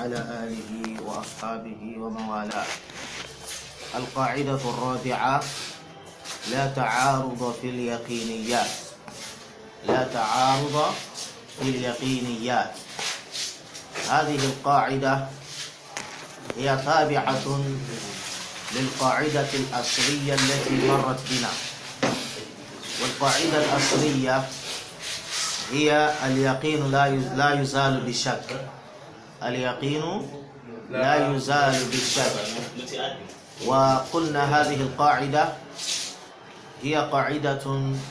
وعلى آله وأصحابه ومن والاه القاعدة الرابعة لا تعارض في اليقينيات لا تعارض في اليقينيات هذه القاعدة هي تابعة للقاعدة الأصلية التي مرت بنا والقاعدة الأصلية هي اليقين لا لا يزال بالشك اليقين لا يزال بالشك وقلنا هذه القاعدة هي قاعدة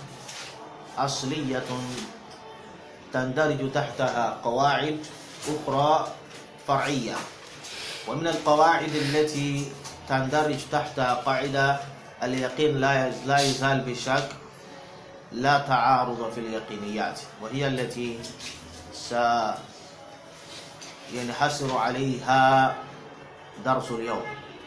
أصلية تندرج تحتها قواعد أخرى فرعية ومن القواعد التي تندرج تحتها قاعدة اليقين لا لا يزال بالشك لا تعارض في اليقينيات وهي التي سينحصر عليها درس اليوم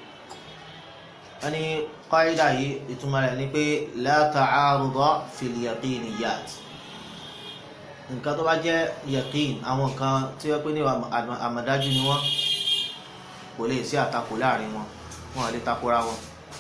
أني قاعدة هي يعني لا تعارض في اليقينيات nǹkan tó bá jẹ́ yẹ̀kín àwọn nǹkan tí wọ́n pè ní àmọ̀dájú ni wọ́n kò lè sí àtakò láàrin wọn wọn lè takora wọn.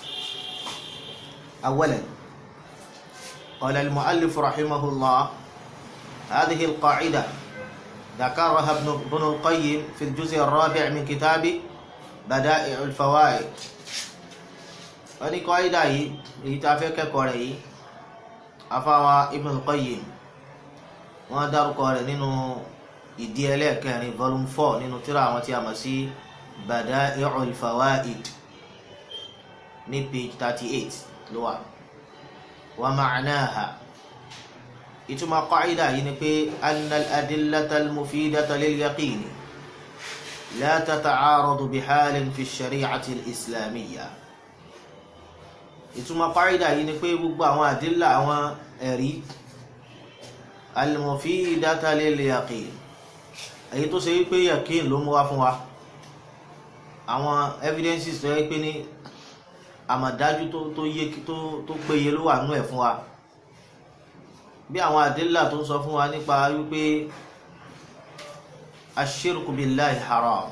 أولا قال المؤلف رحمه الله هذه القاعدة ذكرها ابن ابن القيم في الجزء الرابع من كتاب بدائع الفوائد وني قاعدة هي يتافق كوري أفاوى ابن القيم wọ́n dárúkọ rẹ̀ nínú ìdí ẹlẹ́ẹ̀kẹrin volume four nínú tírà àwọn tí a mọ̀ sí Bada'i'ul Fawaid ní page thirty eight ló wà wa ma'naha ìtumọ̀ qaida yìí ni pé anna al-adillata al-mufidata lil-yaqini la tata'aradu bihalin fi shari'ati al-islamiyya ìtumọ̀ qaida yìí ni pé gbogbo àwọn àdílà àwọn ẹ̀rí al-mufidata lil-yaqin èyí tó ṣe wípé yaqin ló mú wá fún wa àwọn evidences tó yẹ pé ní àmọ̀dájú tó yé tó péye ló wà nú ẹ̀ fún wa bí àwọn àdílà tó ń sọ fún wa nípa wípé ashirku billahi haram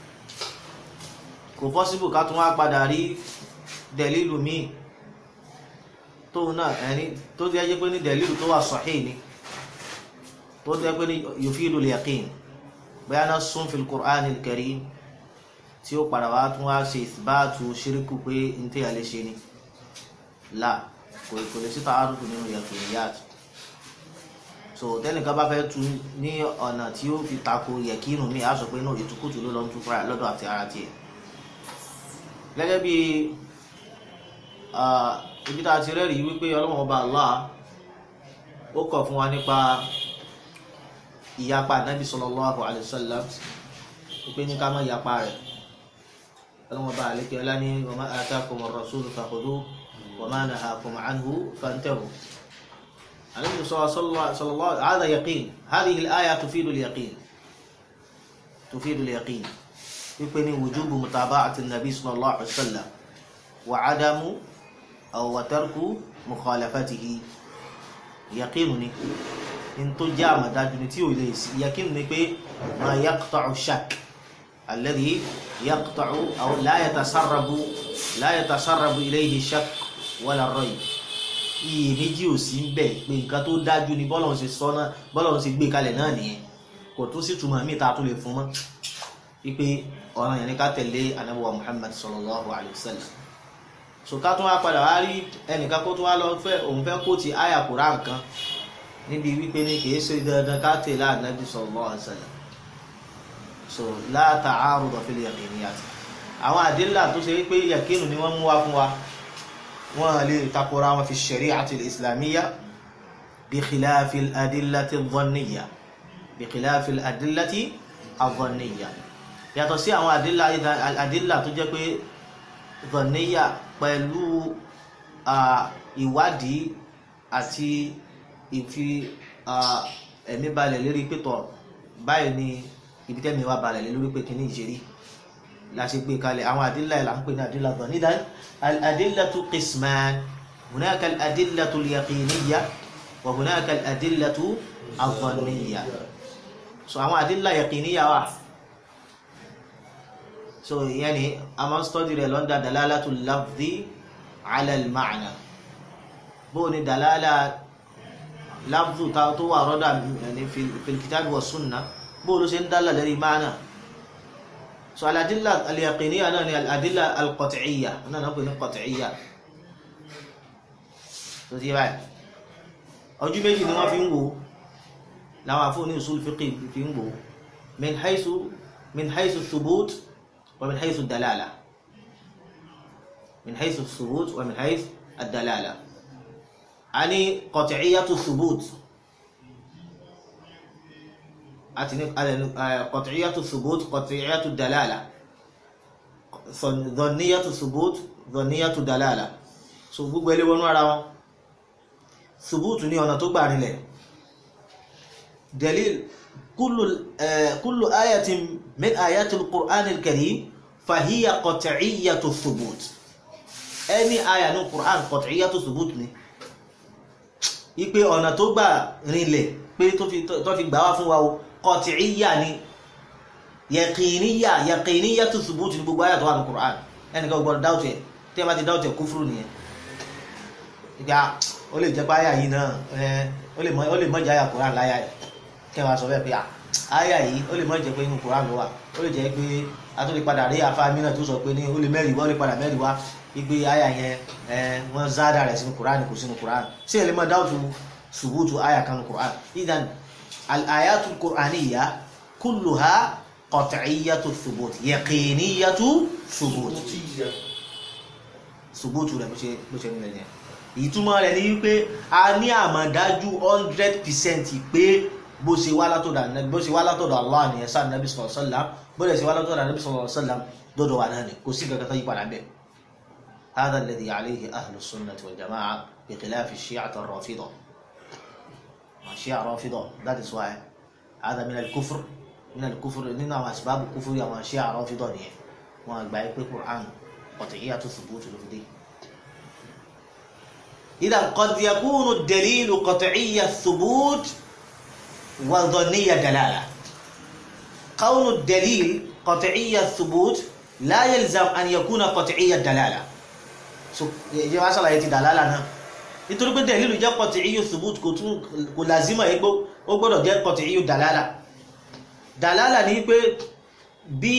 kò possible ká tún wá padà rí dẹ̀lílù míì tóun náà ẹni tó jẹ́ pé ní dẹ̀lílù tó wà sahih ni tó jẹ́ pé ní yufidul yaqin bóyá náà sún fil Qur'an al-Karim tí ó padà wá tún wá ṣe ìsìbáàtú ṣíríkù pé n tí a lè ṣe ni là kò kò lè sí ta'arud nínú yaqiniyat so tẹnìkan bá fẹ́ tu ní ọ̀nà tí ó fi tako yẹ̀kínù mi á sọ pé náà ìtukùtù ló lọ ń tún fúnra lọ́dọ̀ àti ara tiẹ̀ gẹ́gẹ́ bí ibi tá a ti rẹ́rìí wípé ọlọ́wọ́n ọba Allah ó kọ̀ fún wa nípa ìyapa Nabi sallallahu alaihi wasallam wípé ní ká má yapa rẹ̀ ọlọ́wọ́n bá àlékè ọlá ní wa ma atakum ar-rasul fakhudhuhu wa ma nahakum anhu fantahu. النبي صلى الله عليه وسلم هذا يقين هذه الآية تفيد اليقين تفيد اليقين يكون وجوب متابعة النبي صلى الله عليه وسلم وعدم أو وترك مخالفته يقينني إن تجامع داجنتي وليس يقينني بي ما يقطع الشك الذي يقطع أو لا يتسرب لا يتسرب إليه الشك ولا الريب iyèméjì ò sí ń bẹ pé nǹkan tó dájú ni bọ́lọ̀ ń ṣe sọ náà bọ́lọ̀ ń ṣe gbé kalẹ̀ náà nìyẹn kò tún sí túmọ̀ mí ta tó lè fún mọ́ wípé ọ̀ràn yẹn ni ká tẹ̀lé anábọ̀wá Muhammad sallallahu alayhi wa sallam so ká tún wá padà wá rí ẹnìkan kó tún wá lọ fẹ́ òun fẹ́ kó ti àyà Kùránì kan níbi wípé ní kìí ṣe dandan ká tẹ̀lé anábì sallallahu alayhi wa sallam so la ta'arud fil yaqiniyat àwọn àdínlà tó ṣe wípé yàkínù ni wọ́n mú wá fún wa wọ́n lè takora wọn fi shari'ati al-islamiyya bí khilafi al-adillati al-dhanniyya bí khilafi al-adillati al-dhanniyya yàtọ̀ sí àwọn àdílà tó jẹ́ pé dhanniyya pẹ̀lú ìwádìí àti ìfi ẹ̀mí balẹ̀ lérí pẹ̀tọ̀ báyìí ni ibi tẹ́mi wá balẹ̀ lórí pé kíní ìṣerí la ṣe gbé kalẹ̀ àwọn àdílà ẹ̀ là ń pè ní àdílà dhanniyya nídàá الأدلة قسمان هناك الأدلة اليقينية وهناك الأدلة الظنية so àwọn àdílà yaqiniya wà so ìyẹn ni a máa ń study rẹ̀ lọ́ndà dalalatul lafzi ala al-ma'na bó ni dalala lafzu ta tó wà rọ́dà ní fil kitab wa sunna bó ló ṣe ń dálà lórí ma'na so al-adilla al-yaqiniyya náà ni al-adilla al-qat'iyya náà náà pè ní qat'iyya tó ti báyìí ojú méjì ni wọ́n fi ń wò láwọn àfóòní usul fiqh fi ń wò min haythu min haythu thubut wa min haythu dalala min haythu thubut wa min haythu ad-dalala ani qat'iyyatu thubut àti ní qat'iyyatu thubut qat'iyyatu dalala dhanniyatu thubut dhanniyatu dalala so gbogbo ẹlẹ́wọ̀n nú ara wọn ثبوت ní ọ̀nà tó gbà rinlẹ̀ dalil kullu kullu ayatin min ayati al-Qur'an al-Karim fahiya qat'iyyatu thubut ẹni aya ní Qur'an qat'iyyatu thubut ni ipe ọ̀nà tó gbà rinlẹ̀ pé tó fi gbà wá fún wa o qat'iyya ni yaqiniyya yaqiniyyatu thubut ní gbogbo ayat tó wà ní Qur'an ẹni kan gbọ́dọ̀ dáwọ̀tẹ̀ tí a bá ti dáwọ̀tẹ̀ kúfúrú nìyẹn ó lè jẹ́ pé àyà yìí náà ó lè mọ́ jẹ́ àyà koran láyà ẹ̀ kí wọ́n sọ bẹ́ẹ̀ pé àyà yìí ó lè mọ́ jẹ́ pé inú koran ló wà ó lè jẹ́ pé a tó lè padà rí àfa mìíràn tó sọ pé ní ó lè mẹ́rin wá ó lè padà mẹ́rin wá wípé àyà yẹn wọ́n záàdà rẹ̀ sínú koran kò sínú koran sí ẹ̀ lè mọ́ dáwọ́tù ṣùgbùtù àyà kan koran idan al-ayatu al-qur'aniyya kulluha qat'iyyatu thubut yaqiniyyatu thubut ṣùgbùtù rẹ̀ bó ṣe nílẹ̀ yẹn ìtumọ̀ rẹ̀ ni wípé a ní àmọ̀dájú hundred percent pé bó ṣe wá látọ̀dọ̀ ànábì bó ṣe wá látọ̀dọ̀ Allah ni ẹ̀sán ànábì sallallahu alaihi wasallam bó ṣe wá látọ̀dọ̀ ànábì sallallahu alaihi wasallam dọ́dọ̀ wà náà ni kò sí kankan tó yí padà bẹ́ẹ̀. هذا الذي عليه أهل السنة والجماعة بخلاف الشيعة الرافضة الشيعة الرافضة that is why هذا من الكفر من الكفر من أسباب الكفر يا الشيعة الرافضة نيه وأقبل القرآن قطعية ثبوت الفدي إذا قد يكون الدليل قطعي الثبوت وظني الدلالة كون الدليل قطعي الثبوت لا يلزم أن يكون قطعي الدلالة jẹ́ wá sàlàyé ti dàlálà náà nítorí pé dẹ̀lílù jẹ́ qat'iyyu thubut kò tún kò lázímọ̀ egbó ó gbọ́dọ̀ jẹ́ qat'iyyu dàlálà dàlálà ní pé bí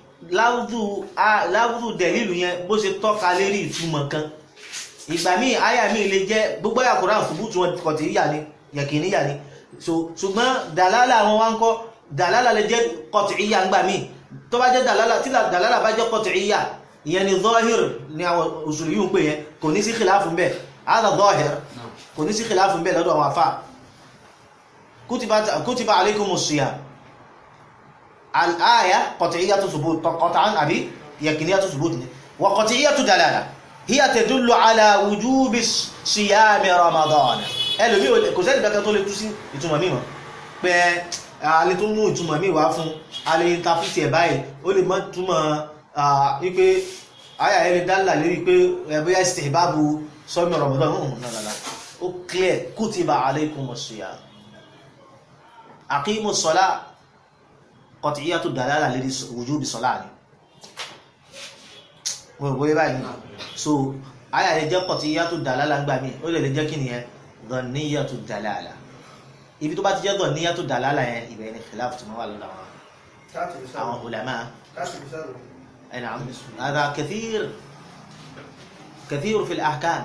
láwùdù dẹ̀lílù yẹn bó ṣe tọ́ka lérí ìtumọ̀ kan ìgbà míì àyà míì lè jẹ́ gbogbo àyà Kùránì ṣubútù wọn kọ̀tìríyà ni yẹ̀kìníyà ni so ṣùgbọ́n dàlálà wọn wá ń kọ́ dàlálà lè jẹ́ kọ̀tìríyà ńgbà míì tó bá jẹ́ dàlálà tí dàlálà bá jẹ́ kọ̀tìríyà ìyẹn ni zọ́hìr ni àwọn òṣèlú yìí ń pè yẹn kò ní sí khilafun bẹ́ẹ̀ àdà zọ́hìr kò ní sí khilafun bẹ́ẹ̀ lọ́dọ̀ àwọn afá kutiba alaykumus siyam al-aya qat'iyyatu thubut qat'an àbí yẹ̀kìníyàtu thubut ni wa qat'iyyatu dalala hiya tadullu ala wujubi siyami ramadan ẹlòmí kò sẹ́ni kankan tó lè tú sí ìtumọ̀ mímọ̀ pé a lè tún mú ìtumọ̀ mí wá fún a lè tafíti ẹ̀ báyìí ó lè mọ́ túmọ̀ wípé àyà ẹni dálà lérí pé ẹ̀bọ́yá istihbabu sọ́mi ramadan hùn nàlàlà ó clear kutiba alaykumus siyam aqimus salat qat'iyyatu dalala lérí wujubi salat ni mo rò bóyá báyìí so àyà yẹn jẹ́ qat'iyyatu dalala ńgbà mí ó lè lè jẹ́ kí nìyẹn dhanniyatu dalala ibi tó bá ti jẹ́ dhanniyatu dalala yẹn ibẹ̀ ni khilaf tí wọ́n wà lọ́dọ̀ àwọn àwọn ulama أي نعم هذا كثير كثير في الأحكام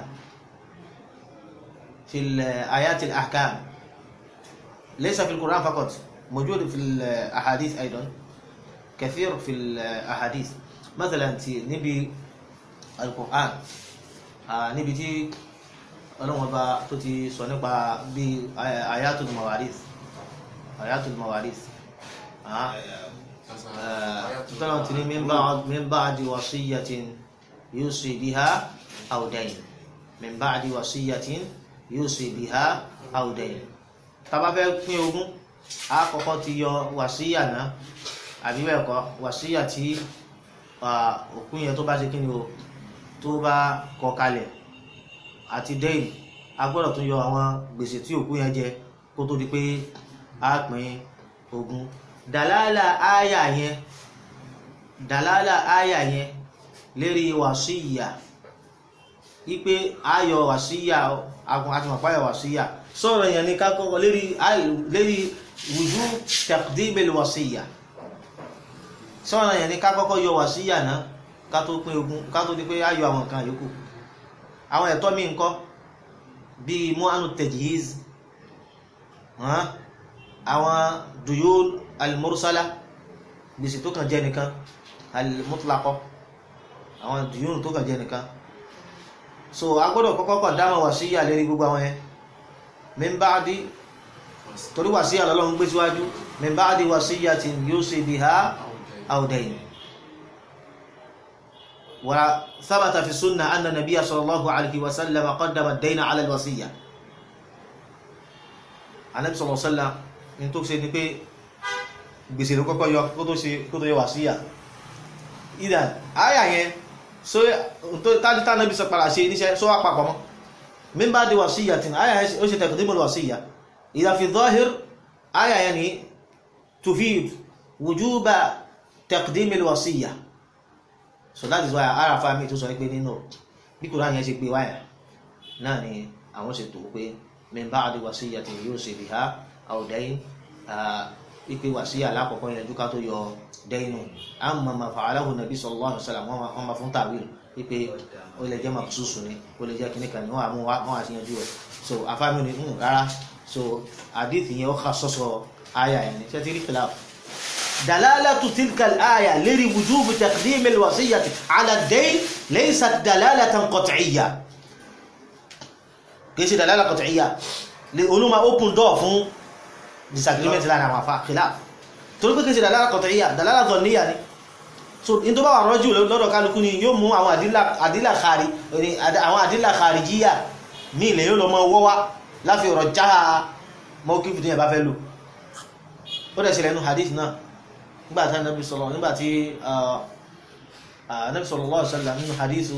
في آيات الأحكام ليس في القرآن فقط موجود في الأحاديث أيضا كثير في الأحاديث مثلا نبي القرآن níbi tí ọlọ́wọ́n bá tó ti sọ nípa bí ayatul mawarith ayatul mawarith tọ́lọ́n ti ní min ba'di wasiyyatin yusi biha aw dayn min ba'di wasiyyatin yusi biha aw dayn tá bá fẹ́ pín ogún a kọ́kọ́ ti yọ wàsíyà náà àbí bẹ́ẹ̀ kọ́ wàsíyà tí òkú yẹn tó bá ṣe kí ni o tó bá kọ kalẹ̀ àti dẹ́yìn a gbọ́dọ̀ tún yọ àwọn gbèsè tí òkú yẹn jẹ kó tó di pé a pín ogún dàlálà áyà yẹn dàlálà àyà yẹn lérí wàsíyà wípé ayọ̀ wàsíyà agun àti màpá ayọ̀ wàsíyà sọ̀rọ̀ yẹn ní kákọ́kọ́ lérí lérí wùjú taqdimil wàsíyà sọ̀rọ̀ yẹn ní kákọ́kọ́ yọ wàsíyà náà ká tó pín ogún ká tó di pé ayọ̀ àwọn nǹkan yòókù àwọn ẹ̀tọ́ mi ńkọ́ bíi mu'anu tajhiz àwọn duyul al-mursala gbèsè tó kàn jẹ́ nìkan al-mutlaqah àwọn duyul tó kàn jẹ́ nìkan so a gbọ́dọ̀ kọ́kọ́ kàn dáhùn wàsíyà lérí gbogbo àwọn yẹn min ba'di torí wàsíyà lọ́lọ́run gbé síwájú min ba'di wasiyyatin yusi biha aw dayn wa thabata fi sunnah anna nabiyya sallallahu alayhi wa sallam qaddama ad-dayna ala al-wasiyya anabi sallallahu alayhi wa sallam ní tó ṣe ni pé gbèsè ló kọ́kọ́ yọ kó tó ṣe kó tó yọ wàsíyà ìdá àyà yẹn so tàbí tánàbí sọ padà ṣe níṣẹ́ sọ wá papọ̀ mọ́ min ba'di wasiyyatin àyà yẹn ó ṣe taqdimul wasiyya idha fi dhahir àyà yẹn ni tufid wujuba taqdimil wasiyya so that is why ara fami tó sọ pé nínú bí Kùránì yẹn ṣe gbé wáyà náà ni àwọn ṣe tó pé min ba'di wasiyyatin yusi biha aw dayn ipe wàsíyà alákọ̀ọ́kọ́ yẹn dúkà tó yọ dẹ́yìnù amma ma fa'alahu nabi sallallahu alaihi wasallam wọ́n ma fún tàwíl ipe ó lè jẹ́ maksusu ni ó lè jẹ́ kìnnìkan ni wọ́n àmú wọ́n àti yanjú rẹ̀ so afámi ni ń rárá so àdìsí yẹn ó kà sọ́sọ́ àyà yẹn ni ṣé ti rí khilaf dalalatu tilka al-aya lérí wujubu taqdim al-wasiyyati ala ad-dayn laysat dalalatan qat'iyya kìí ṣe dalala qat'iyya lè olúma open door fún disagreement láàrin àwọn afá khilaf torí pé kìí ṣe dalala qat'iyya dalala dhanniya ni so in tó bá wà rọ́jù lọ́dọ̀ kálukú ni yóò mú àwọn àdílà kàrí àwọn àdílà kharijiyya ní ilẹ̀ yóò lọ mọ́ ọwọ́ wá láfi ọ̀rọ̀ já mọ́kí fìdí ẹ̀bá fẹ́ lò ó dẹ̀ ṣẹlẹ̀ nínú hadith náà nígbàtí anábì sọ̀rọ̀ nígbàtí anábì sallallahu alaihi wasallam nínú hadithu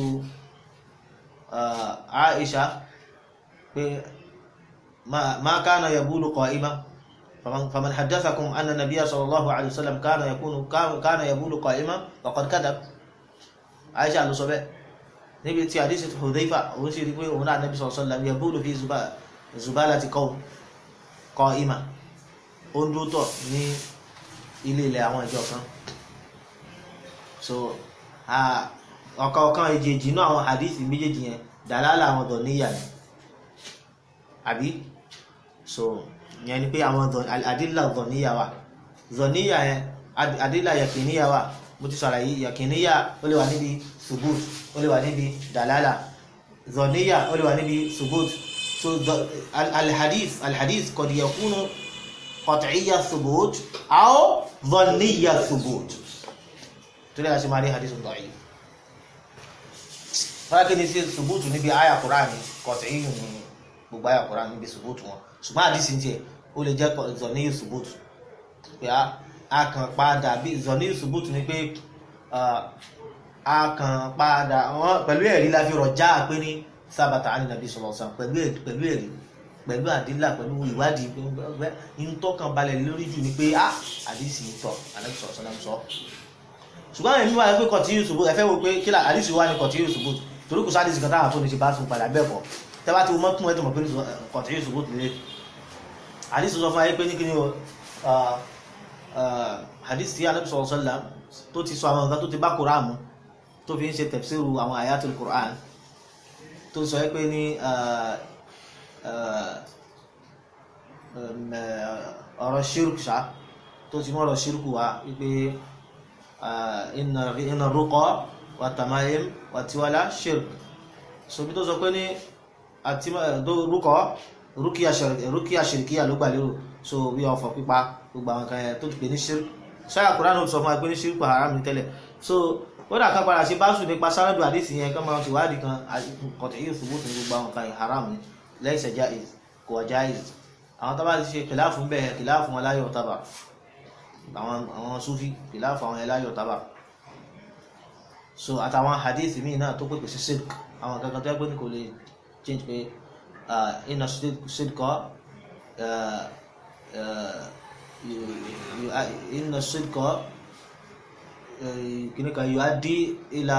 Aisha pé ma kana yabulu qa'ima فمن حدثكم أن النبي صلى الله عليه وسلم كان يكون كان يبول قائما فقد كذب عائشة ló sọ bẹ́ẹ̀ níbi tí hadith Hudhayfa òun sì rí pé òun náà Nabi sallallahu alaihi wasallam yabulu fi zubalati qawm qa'ima ó ń dúró tọ̀ ní ilé ilẹ̀ àwọn ìjọ kan so ọ̀kan ọ̀kan èjèèjì náà àwọn hadith méjèèjì yẹn dàlálà àwọn ọ̀dọ̀ níyà ni àbí so yẹn ni pé àwọn àdílà zọ̀níyà wà zọ̀níyà yẹn àdílà yàkìníyà wà mo ti sọ̀rọ̀ yìí yàkìníyà ó lè wà níbi subut ó lè wà níbi dalala zọ̀níyà ó lè wà níbi subut so alhadith alhadith qad yakunu qat'iyya subut aw zọ̀níyà subut tó lè ṣe máa rí hadith da'if fọ́lákì ní sí subut níbi àyà Kùránì qat'iyyu ní gbogbo àyà Kùránì níbi subut wọn ṣùgbọ́n àdísì tiẹ̀ ó lè jẹ́ zọ̀ní yusubutu pé a kàn padà bí zọ̀ní yusubutu ni pé a kàn padà wọ́n pẹ̀lú ẹ̀rí la fi rọ̀já pé ní sábàtà á ní nàbí sọ̀rọ̀sán pẹ̀lú ẹ̀rí pẹ̀lú àdílà pẹ̀lú ìwádìí ìtọ́kàn balẹ̀ lórí jù ni pé a àdísì ń tọ̀ ànábì sọ̀rọ̀sán náà sọ ṣùgbọ́n ẹ̀mí wà pé kọ̀tí yusubutu ẹ̀fẹ́ wo pé kí àdísì wà ní kọ̀tí yusubutu torí kò sáà àdísì kan táwọn afọ́ni ṣe bá tún padà bẹ́ẹ̀ kọ́ tẹ́bá tí wọ́n tún ẹ̀tọ́ mọ̀ pé kọ̀tí yusubutu lè hadith sọ fún ayé pé ní kí ni o hadith tí Ànábì sallallahu alaihi wasallam tó ti sọ àwọn nǹkan tó ti bá Qur'an mu tó fi ń ṣe tafsiru àwọn ayatul Qur'an tó sọ pé ní ọ̀rọ̀ shirk ṣá tó ti mọ́ ọ̀rọ̀ shirk wá wípé inna ruqa wa tamayim wa tiwala shirk so bí tó sọ pé ní àti rúkọ rúkìá ṣìrìkíyà ló gbà lérò so bí ọfọ̀ pípa gbogbo àwọn kan yẹn tó ti pè ní ṣírk ṣáà kúránù ó sọ fún wa pé ní ṣírk haram ní tẹ́lẹ̀ so ó dà kan padà sí báṣù nípa sáràdù àdìsí yẹn kan máa ti wádìí kan kọ̀tẹ̀ yìí ṣubú tó ní gbogbo àwọn kan yẹn haram ní lẹ́sẹ̀ jaiz kò wá jaiz àwọn tó bá ti ṣe kìláàfù ń bẹ̀ kìláàfù wọn láyọ̀ tábà àwọn súfì kìláàfù àwọn ẹláyọ̀ tábà so àtàwọn hadith míì náà tó pèpè sí ṣírk àwọn kankan tó yẹ pé ní kò lè change pé inna sidqa inna sidqa kìnnìkan yóò á dí ìlà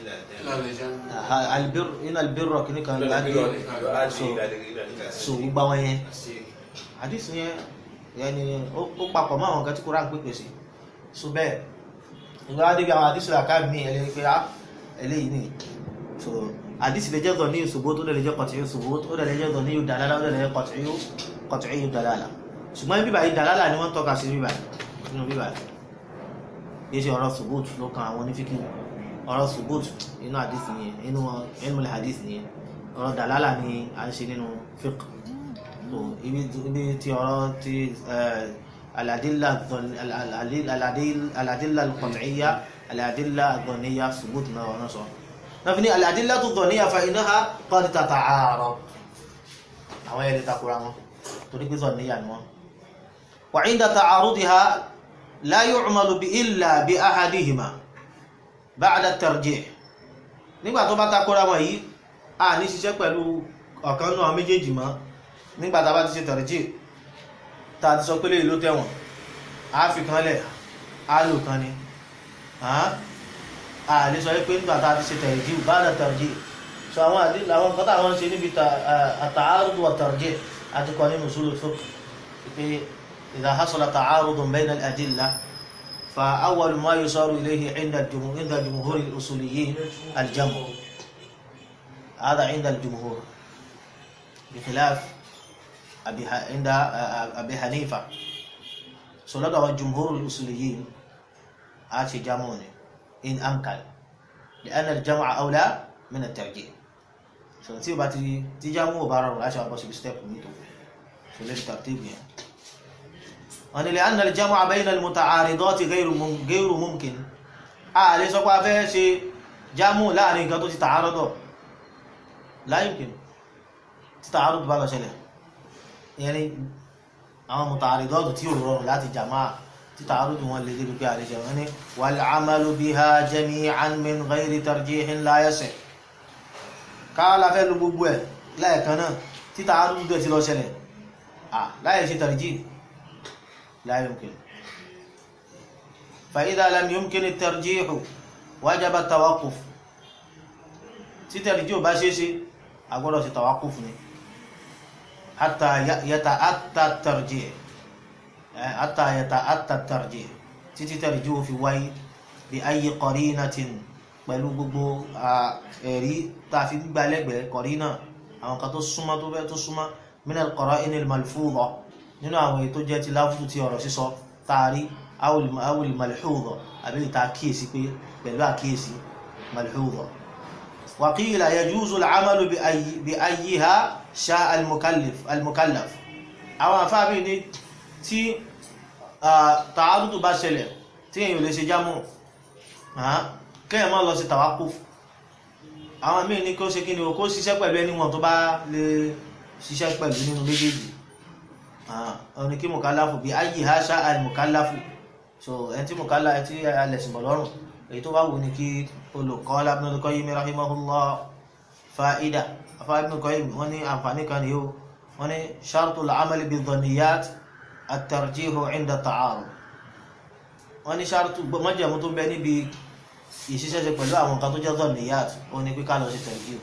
albir iná albirọ kìnnìkan yóò á dí so gbogbo àwọn yẹn àdìsí yẹn yẹni ó papọ̀ mọ́ àwọn kan tí Kùránì pèpè sí so bẹ́ẹ̀ ìgbà wá débi àwọn àdìsí làkà mí ẹlẹ́yìn pé á eléyìí ni so àdìsí lè jẹ́ dọ̀ ní ìṣòbó tó lè jẹ́ kọ̀tìyó ṣòbó ó lè jẹ́ dọ̀ ní yóò dàlálà ó lè jẹ́ kọ̀tìyó kọ̀tìyó dàlálà ṣùgbọ́n bíbà yìí dàlálà ni wọ́n tọ́ka sí bíbà nínú bíbà yìí ṣe ọ̀rọ̀ ṣòbót ló kan àwọn onífíkì ọ̀rọ̀ ṣòbót inú àdìsí yẹn inú ẹnumọ̀lẹ̀ àdìsí yẹn ọ̀rọ̀ dàlálà ni à ń ṣe nínú fíkì so ibi tí ọ̀rọ̀ ti aladilla aladilla al-qat'iyya aladilla ad-dhaniyya ṣòbót náà wọ́n sọ náà fi ní aladilla ad-dhaniyya fa innaha qad tata'arad àwọn ẹ̀rí takura wọn torí pé dhaniyya ni wọn wa 'inda ta'arudiha la yu'malu bi illa bi ahadihima ba'da at-tarjih nígbà tó bá takora wọn yìí a ní ṣiṣẹ́ pẹ̀lú ọ̀kan náà méjèèjì mọ́ nígbà tá bá ti ṣe tarjih ta ti sọ pé lè ló tẹ̀wọ̀n a fi kan lẹ̀ a lò kan ni a lè sọ pé nígbà tá ti ṣe tarjih ba'da tarjih so àwọn àdílà àwọn nǹkan táwọn ṣe níbi at-ta'arud wa at-tarjih àti kọ́ nínú usul al-fiqh pé إذا حصل تعارض بين الأدلة فأول ما يصار إليه عند الجمهور عند جمهور الأصوليين الجمع هذا عند الجمهور بخلاف أبي عند أبي حنيفة سلطة الجمهور الأصوليين آتي جمعون إن أمكن لأن الجمع أولى من الترجيح سنتي باتي تجمع بارر عشان بس بستيب ميتو سلطة ترتيب يعني wọ́n ni لأن الجمع بين المتعارضات غير غير ممكن a lè sọ pé a fẹ́ ṣe jámù láàrin nǹkan tó ti tààrọ́dọ̀ لا يمكن tí tààrọ́dọ̀ bá lọ ṣẹlẹ̀ ìyẹn ni àwọn muta'aridat tí ò rọrùn láti jàmá tí tààrọ́dọ̀ wọn lè débi pé a lè ṣe wọ́n ni والعمل بها جميعا من غير ترجيح لا يصح ká la fẹ́ lu gbogbo ẹ̀ lẹ́ẹ̀kan náà tí tààrọ́dọ̀ ti lọ ṣẹlẹ̀ láyé ṣe tarjih لا يمكن فإذا لم يمكن الترجيح وجب التوقف تترجيح باشيشي أقول توقفني حتى يتأتى الترجيح حتى يتأتى الترجيح تترجيح في وي بأي قرينة pẹ̀lú gbogbo ẹ̀rí tàfi gbígbàlẹ́gbẹ̀ẹ́ kọ̀rínà àwọn kan tó súnmọ́ tó bẹ́ tó súnmọ́ min al-qara'in al-malfudha nínú àwọn èyí tó jẹ́ ti láfútù ti ọ̀rọ̀ sísọ taari awul malhúdọ̀ àbí ìta kíyèsí pé pẹ̀lú àkíyèsí malhúdọ̀ wa qila yajuzu al-amalu bi ayyiha sha al-mukallaf àwọn afábí ní tí tààrùtù bá ṣẹlẹ̀ tí èyàn lè ṣe jámù kẹ́yàn máa lọ sí tawakuf àwọn míì ní kó ṣe kí ni o kó ṣiṣẹ́ pẹ̀lú ẹni wọn tó bá lè ṣiṣẹ́ pẹ̀lú nínú méjèèjì ọ̀nà kí mùkálàfù bí ayé ha ṣá àì mùkálàfù so ẹni tí mùkálà tí alẹ̀sìn bọ̀ lọ́rùn èyí tó bá wù ní kí olùkọ́ Ibn al-Qayyim rahimahullah fa'ida afá Ibn al-Qayyim wọ́n ní àǹfààní kan yóò wọ́n ní shartul amali bi dhanniyat at-tarjihu inda ta'arud wọ́n ní shartu mọ́jẹ̀mú tó ń bẹ níbi ìṣiṣẹ́ṣe pẹ̀lú àwọn nǹkan tó jẹ́ dhanniyat ó ní pé ká lọ sí tarjih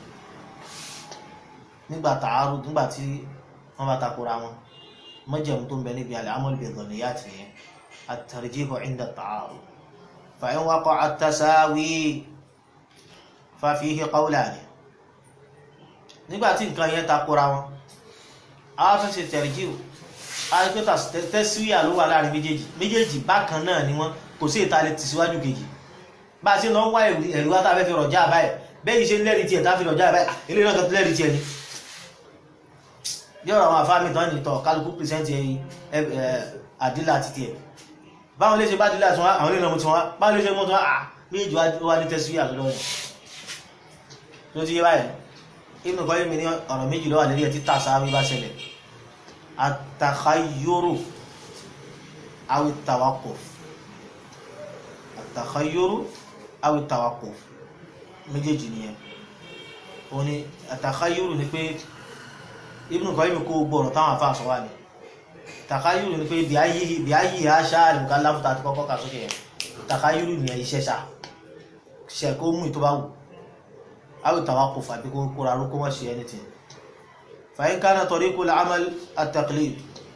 nígbà ta'arud nígbà tí wọ́n bá takora wọn مجمع بني العمل بالظنيات فيه الترجيح عند التعارض فإن وقع التساوي ففيه قولان nígbà tí nǹkan yẹn takora wọn a tún ṣe tẹ̀rìjíù àìpẹ́ta tẹ́síwíà ló wà láàrin méjèèjì méjèèjì bákan náà ni wọ́n kò sí ìtàlẹ̀ tì síwájú kejì bá a ṣe lọ ń wá ẹ̀rù wá tàbí fi rọ̀já àbáyẹ̀ bẹ́ẹ̀ ṣe lẹ́rìí tiẹ̀ tá fi rọ̀já àbáyẹ̀ ilé náà tó lẹ́rìí tiẹ̀ ni bí ọ̀rọ̀ àwọn àfáàmì tán nìtọ̀ kálukú pìrìsẹ́ntì àdílà àti tiẹ̀ báwọn lè ṣe bá dílà tí wọ́n àwọn ilé ìrìnàmù tí wọ́n báwọn lè ṣe mọ́ tí wọ́n à méjì wá ní tẹ́sí àlọ́dọ́ rẹ̀ tó ti yé báyìí Ibn Qayyim ní ọ̀rọ̀ méjì lọ́wà lérí ẹ̀ tí tàṣáwí bá ṣẹlẹ̀ àtàkhayyuru awi tawaqquf àtàkhayyuru awi tawaqquf méjèèjì nìyẹn òun ni àtàkhayyuru ni pé Ibn Qayyim kó gbọ́rọ̀ táwọn afá sọ wá ní tàkhayyuru ni pé bí ayé àṣà àlùkálàfù tàti kọ́kọ́ kà sókè yẹn takayuru ní iṣẹ́ ṣá ṣe kó mú ìtọ́ bá wù àwọn tawakuf àbí kó kóra ró kó má ṣe anything fa in kana tariqul amal at-taqlid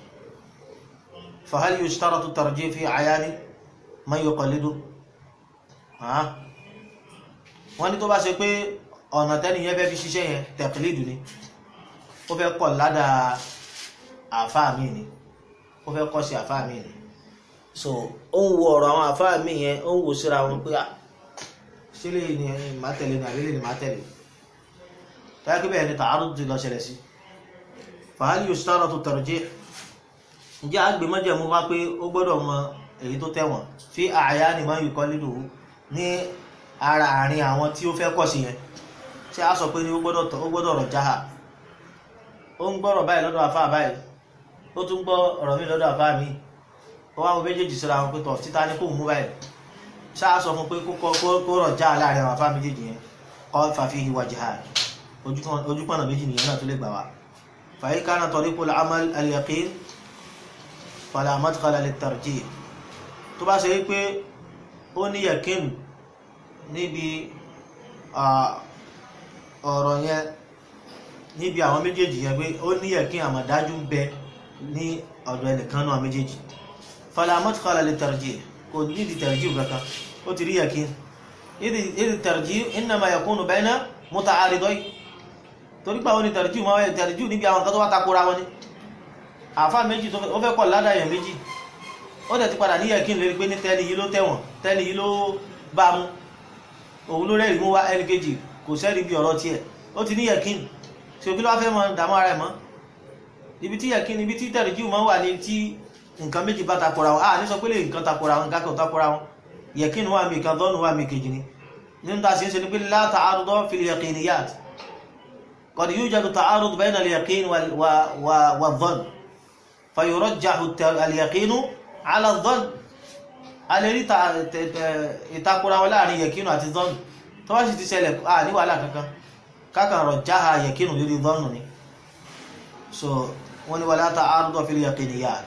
fa hal yushtaratu at-tarjih fi ayani man yuqallidu wọ́n ní tó bá ṣe pé ọ̀nà tẹ́niyẹn fẹ́ fi ṣiṣẹ́ yẹn taqlidu ni ó fẹ́ kọ̀ ládàá àfáà mi ni ó fẹ́ kọ́ sí àfáà mi ni so ó ń wo ọ̀rọ̀ àwọn àfáà mi yẹn ó ń wo síra wọn pé ṣé lè ní má tẹ̀lé ní àbílẹ̀ ní má tẹ̀lé táyà kí bẹ́ẹ̀ ni tààrù ti lọ ṣẹlẹ̀ sí fàálì yóò ṣára tó tarjih ǹjẹ́ àgbè mọ́jẹ̀mú wá pé ó gbọ́dọ̀ mọ èyí tó tẹ̀wọ̀n fi àyà ni máa ń yùkọ́ lílò ní ara àárín àwọn tí ó fẹ́ kọ́ sí yẹn ṣé a sọ pé ní ó gbọ́dọ̀ rọ̀ jáhà ó ń gbọ́rọ̀ báyìí lọ́dọ̀ àfáà báyìí ó tún gbọ́ ọ̀rọ̀ mi lọ́dọ̀ àfáà mi ó wá wọn méjèèjì síra wọn pé tọ̀ títa ní kò mú báyìí ṣáà sọ fún pé kó rọ̀ já láàrin àwọn àfáà méjèèjì yẹn kọ́ fàfi ìwà jihad ojúpọ̀nà méjì nìyẹn náà tó lè gbà wá fàyí kánà tariqul amal al-yaqin fala madkhala lit-tarjih tó bá ṣe é pé ó ní yaqin níbi ọ̀rọ̀ yẹn níbi àwọn méjèèjì yẹn pé ó ní yaqin àmọ̀dájú ń bẹ ní ọ̀dọ̀ ẹnìkan náà méjèèjì fala madkhala lit-tarjih kò nídìí tarjih kankan ó ti rí yaqin ìdí tarjih innama yakunu bayna muta'aridayn torí pé àwọn onítẹ̀rẹ̀jù máa wáyé tẹ̀rẹ̀jù níbi àwọn nǹkan tó wá takora wọn ni àfá méjì tó fẹ́ kọ̀ ládàyàn méjì ó dẹ̀ ti padà ní yẹ̀kín lérí pé ní tẹ́ni yìí ló tẹ̀wọ̀n tẹ́ni yìí ló bá mú òun ló rẹ́rìí mú wá ẹni kejì kò sẹ́rí bí ọ̀rọ̀ tiẹ̀ ó ti ní yẹ̀kín tí òkú ló wá fẹ́ mọ dààmú ara ẹ̀ mọ́ ibi tí yẹ̀kín ibi tí tẹ̀rẹ̀jù máa wà ní tí nǹkan méjì bá takora wọn à ní sọ pé lè nǹkan takora wọn nǹkan kan takora wọn yẹ̀kín wà mí kan dọ́nù wà mí kejì ni nínú ta sí ń ṣe ni pé la ta'arud fil yaqiniyat قد يوجد تعارض بين اليقين والظن فيرجح اليقين على الظن alẹ́rí ìtakura wọn láàrin yẹ̀kínù àti zọ́nù tó wá sì ti ṣẹlẹ̀ à ní wàhálà kankan kákan rọ̀ jáha yẹ̀kínù lórí zọ́nù ni so wọ́n ni wala ta'arud fil yaqiniyat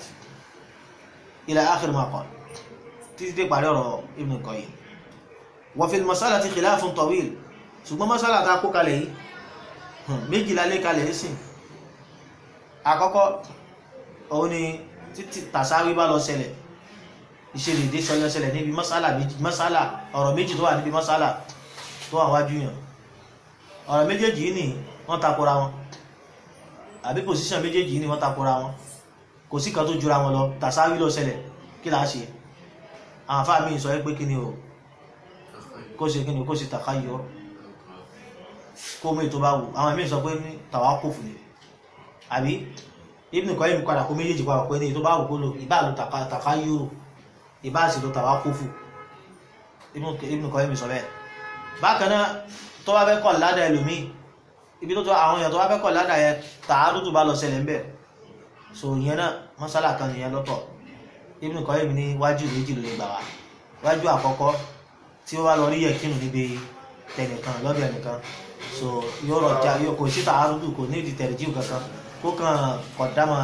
ila akhir ma qala títí dé parí ọ̀rọ̀ Ibn Qayyim wa fil mas'alati khilafun tawil ṣùgbọ́n mas'ala ta kó kalẹ̀ yìí méjìlá lé kalẹ̀ ìsìn àkọ́kọ́ òun ni títí tàṣáwí bá lọ ṣẹlẹ̀ ìṣẹ̀lẹ̀dé ṣẹlẹ̀ ṣẹlẹ̀ níbi masala ọ̀rọ̀ méjì tó wà níbi masala tó wà wájú yàn ọ̀rọ̀ méjèèjì ní wọ́n takora wọn àbí pòsíṣàn méjèèjì ní wọ́n takora wọn kò sí kan tó jura wọn lọ tàṣáwí lọ ṣẹlẹ̀ kí là á ṣe àwọn afá mi sọ pé kí ni o kó ṣe kí ni kó ṣe tàkáyọ kó mú ètò bá wù àwọn ẹ̀mí sọ pé ní tàwákùfù ni àbí Ibn Qayyim padà kó méjèèjì padà pé ní ètò bá wù kó lò ìbá lò tàkà yúrò ìbá sì lò tàwákùfù Ibn Qayyim sọ bẹ́ẹ̀ bákan náà tó bá fẹ́ kọ̀ ládà ẹlòmíì ibi tó tó àwọn èèyàn tó bá fẹ́ kọ̀ ládà yẹn tààrù tó bá lọ ṣẹlẹ̀ ńbẹ̀ so ìyẹn náà mọ́sálà kan nìyẹn lọ́tọ̀ Ibn Qayyim ní wájú méjì ló lè gbà wá wájú àkọ́kọ́ tí ó wá lọ rí yẹ̀kínù níbi tẹnìkan lọ́dọ̀ ẹnìkan so yóò rọjà yóò kò sí tààrùdù kò ní ìdìtẹ̀rẹ̀jì kankan kó kàn kọ̀dámà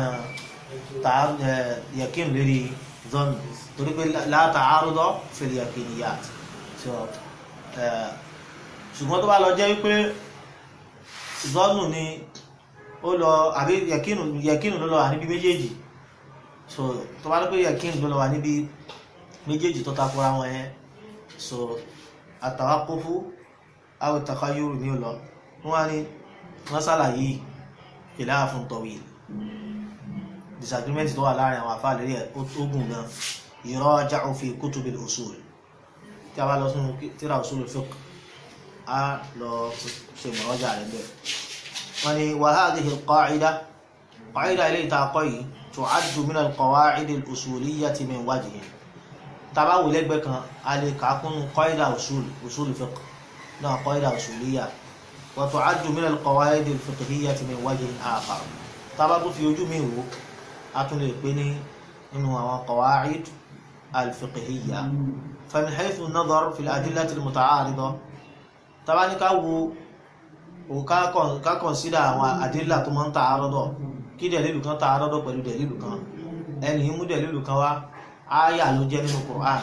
yẹ̀kín lérí zọ́nù torí pé láta àrùdọ́ fil yaqiniyat so ṣùgbọ́n tó bá lọ jẹ́ wípé zọ́nù ni ó lọ àbí yẹ̀kín ló lọ wà níbi méjèèjì so tó bá lọ pé yẹ̀kín ló lọ wà níbi méjèèjì tó takora wọn yẹn so àtàwákófú aw takayuru ni lọ wọ́n ní masala yìí khilafun tawil disagreement tó wà láàrin àwọn afá lérí ogun gan yuraja'u fi kutubil usul tí a bá lọ sínú tíra usul fiqh a lọ ṣe mọ̀rọ́jà rẹ̀ bẹ́ẹ̀ wọ́n ní wa hadhihi al-qa'ida qa'ida ilé ìtakọ̀ yìí tu'addu min al-qawa'id al-usuliyyati min wajhin tàbá wò lẹ́gbẹ̀ẹ́ kan a lè kàákún qa'ida usul usul fiqh náà قاعدة أصولية وتعد من القواعد الفقهية من وجه آخر طبعا في وجوه أتوني بني إنه هو قواعد الفقهية فمن حيث النظر في الأدلة المتعارضة طبعا كاو وكا كونسيدا أدلة من تعارض kí dẹ̀lílù kan tààrọ́dọ̀ pẹ̀lú dẹ̀lílù kan ẹni mú dẹ̀lílù kan wá áyà ló jẹ́ nínú Qur'an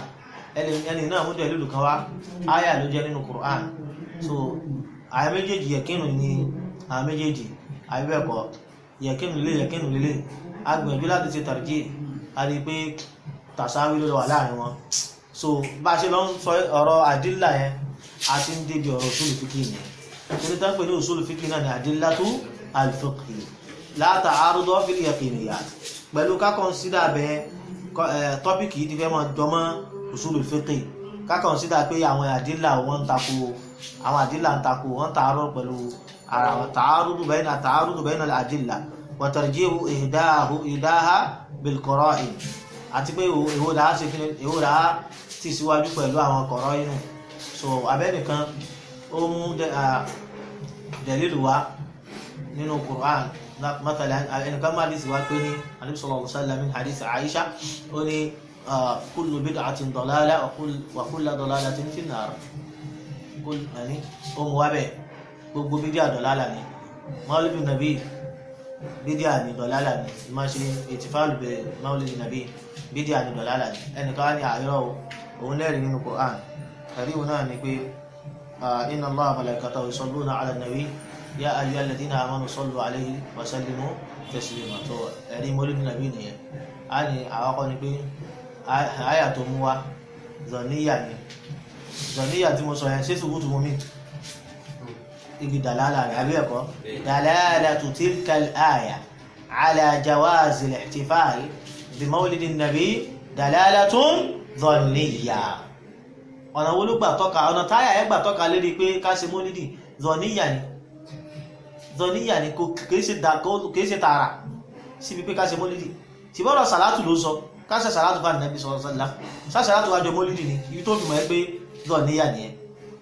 ẹni ẹni náà mú dẹ̀lílù kan wá áyà ló jẹ́ nínú Qur'an so àwọn méjèèjì yẹ̀kínù ni àwọn méjèèjì àbíbẹ̀kọ́ yẹ̀kínù lélẹ̀ yẹ̀kínù lélẹ̀ a gbìyànjú láti ṣe tàrjí a rí i pé tàṣáwí ló wà láàrin wọn so bá a ṣe lọ ń sọ ọ̀rọ̀ àdílà yẹn a ti ń débi ọ̀rọ̀ òṣùlù fíkì yẹn torí tá ń pè ní òṣùlù fíkì náà ni àdílàtú al-fiqhi la ta'arudu fil yaqiniyat pẹ̀lú ká kọ́nsídà bẹ́ẹ̀ tọ́pìkì yìí ti fẹ́ mọ́ jọmọ́ usulul fiqh ká kọ́nsídà pé àwọn àdílà wọn ń tako àwọn àdílà ń tako wọn tààrọ̀ pẹ̀lú ara wọn ta'arudu bayna ta'arudu bayna al-adilla wa tarjihu ihdahu ihdaha bil qara'in àti pé èwo làá ṣe kíni èwo làá tì síwájú pẹ̀lú àwọn qara'in so abẹ́nìkan ó mú dalilu wá nínú Qur'an مثلا ẹnìkan máa dìsí wá pé ní Ànábì sallallahu alaihi wasallam min hadith Aisha ó ní kullu bid'atin dalalah wa kullu dalalatin fin nar ó mú wá bẹ́ẹ̀ gbogbo bídíà dọ̀lálà ni mọ́lùbí nàbí bídíà ni dọ̀lálà ni ìmá ṣe ìtìfáàlù bẹ̀ mọ́lùbí nàbí bídíà ni dọ̀lálà ni ẹnìkan wá ní àyọ̀ òun lẹ́rìí nínú Qur'an ẹ̀rí òun náà ni pé inna Allaha malaikatahu yusalluna ala nabi ya ayyuhal ladina amanu sallu alayhi wa sallimu taslima tó ẹ̀rí mọ́lùbí nàbí nìyẹn a ní àwọ́kọ́ ni pé àyà tó mú wa zọ̀níyà ni zọ̀níyà tí mo sọ yẹn ṣé sùkútù mú mi ibi dalala rẹ̀ àbí ẹ̀kọ́ dalalatu tilka al-aya ala jawazi al-ihtifal bi mawlidi nabi dalalatun dhanniya ọ̀nà wo ló gbà tọ́ka ọ̀nà táyà ẹ̀ gbà tọ́ka lérí pé ká ṣe mọ́lídì dhanniya ni dhanniya ni kìí ṣe tààrà síbi pé ká ṣe mọ́lídì tí bọ́rọ̀ sàlátù ló sọ ká ṣe sàlátù bá nàbí sọ̀rọ̀ sọ́lá ṣá sàlátù wájọ mọ́lídì ni ibi tó dùn mọ́ ẹ pé dhanniya nìyẹn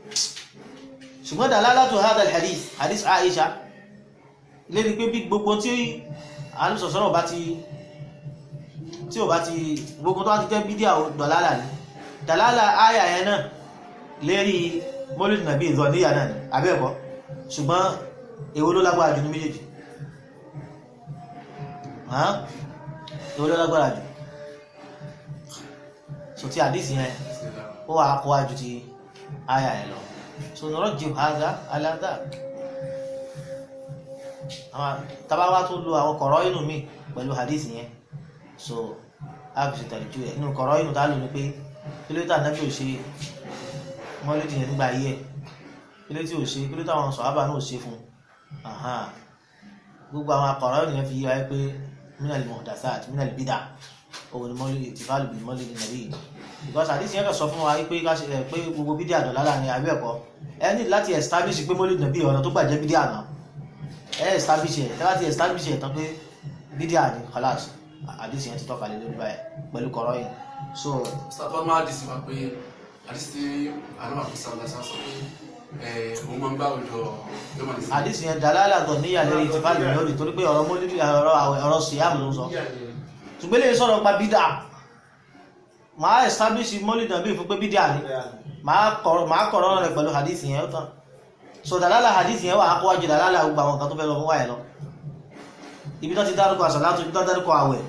ṣùgbọ́n dalalatu hadha alhadith hadith aisha lérí pé bí gbogbo tí alùsọ̀sọ́rọ̀ bá ti tí ò bá ti gbogbo tó wá ti jẹ́ bídíà dọ̀lálà ní dalala aya yẹn náà lérí mọ́lìdì nàbí ìzọ níyà náà ní abẹ́ẹ̀kọ́ ṣùgbọ́n èwo ló lágbára jù ní méjèèjì èwo ló lágbára jù so ti hadith yẹn ó wà kó wájú ti aya yẹn lọ so nurajjih hadha ala dhak àwọn tabawa tó lo àwọn kọ̀rọ̀ inú mi pẹ̀lú hadith yẹn so a fi ṣètàlíjú ẹ̀ nínú kọ̀rọ̀ inú tá lò ní pé kílódé ànábì ò ṣe mọ́lídì yẹn nígbà ayé ẹ̀ kílódé tí ò ṣe kílódé àwọn sọ̀hábà náà ò ṣe fún gbogbo àwọn akọ̀rọ̀ inú yẹn fi yíwa pé minal muhdathat minal bid'ah òun ni mọ́lídì ìtìfàlù bí mọ́lídì nàbí because àdìsí yẹn kàn sọ fún wa pé ká ṣe pé gbogbo bídíà dọ̀lá láàrin àbí ẹ̀kọ́ ẹ ní láti establish pé mọ́lídì nàbí ọ̀nà tó gbàjẹ́ bídíà náà ẹ establish ẹ̀ láti establish ẹ̀ tán pé bídíà ni khalas àdìsí yẹn ti tọ́ka lé lórí báyìí pẹ̀lú kọ̀rọ̀ yìí so. sábà máa dì sí wa pé àdìsí tí àlọ́ àfisà ọ̀la sá sọ pé òun máa ń gbá òjò yọmọ ní sí. àdìsí yẹn dàlálà dọ̀ níyà lórí ìtìfàlù lórí torí pé ọ̀rọ̀ mọ́lídì ọ̀rọ̀ síyàmù ló sọ ṣùgbọ́n lè sọ̀rọ̀ pa bídà máa establish mọ́lìdì nàbí fún pé bídà ní máa kọ̀rọ̀ rẹ̀ pẹ̀lú hadith yẹn ó tán so dàlálà hadith yẹn wà á kọ́wájú dàlálà gbogbo àwọn nǹkan tó fẹ́ lọ fún wáyé lọ ibi tó ti dárúkọ àṣàlátù ibi tó dárúkọ àwẹ̀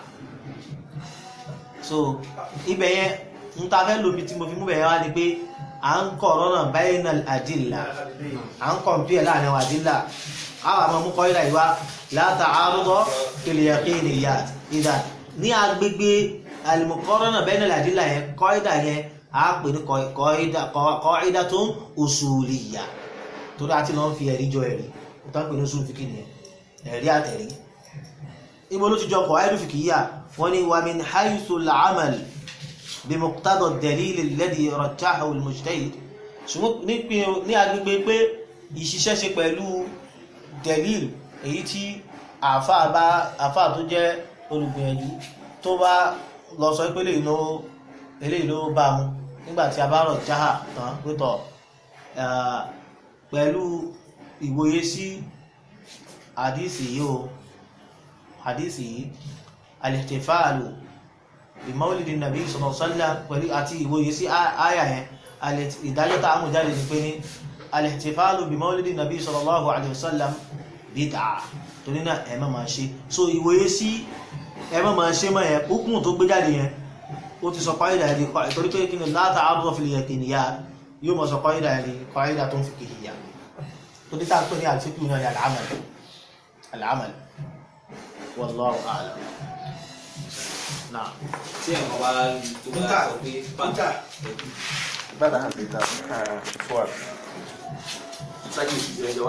so ibẹ̀ yẹn ń ta fẹ́ lóbi tí mo fi mú bẹ̀ yẹn wá ni pé à ń kọ̀rọ̀ náà bayna al-adilla à ń kọ̀mpíẹ̀ láàrin àwọn àdílà àwọn àmọ́ mú kọ́ ìlà ìwá la ta'arudu fil yaqiniyat ìdá ní agbègbè al-muqarana bayna al-adilla yẹn kọ́ìdà yẹn a pè ní kọ́ìdà tó ń usuliyya torí àti lọ́n fi ẹ̀rí jọ ẹ̀rí tó ń pè ní usul fìkì nìyẹn ẹ̀rí àtẹ̀rí ibo ló ti jọ kọ̀ ayélu fìkì yíyà wọ́n ní wa min haythu al-amal bi muqtada ad-dalil alladhi rajjahahu al-mujtahid ṣùgbọ́n ní agbègbè pé ìṣiṣẹ́ ṣe pẹ̀lú dalil èyí tí àfáà tó jẹ́ olùgbìyànjú tó bá lọ sọ pé eléyìí ló bá mu nígbàtí a bá rọ̀ jáhà tán pẹ́tọ̀ pẹ̀lú ìwòye sí àdísì yìí o àdísì yìí al-ihtifalu bi mawlidi nàbí sallallahu alaihi wasallam pẹ̀lú àti ìwòye sí àyà yẹn ìdájọ́ tá a mú jáde ní pé ní al-ihtifalu bi mawlidi nàbí sallallahu alaihi wasallam bídà torí náà ẹ má máa ṣe so ìwòye sí ẹ má máa ṣe mọ́ ẹ hukumu tó gbé jáde yẹn ó ti sọ kọ́ìdà ẹni kọ́ torí pé kí ni láta àbúrò fil yaqiniyat yóò mọ̀ sọ kọ́ìdà ẹni kọ́ìdà tó ń fiqhiyya torí tá a pè ní al-fiqh náà ní al-amal al-amal wallahu a'lam náà tí ẹ̀kọ́ bá tó bá sọ pé bàtà بعد هذه الصور sáyé ìṣúná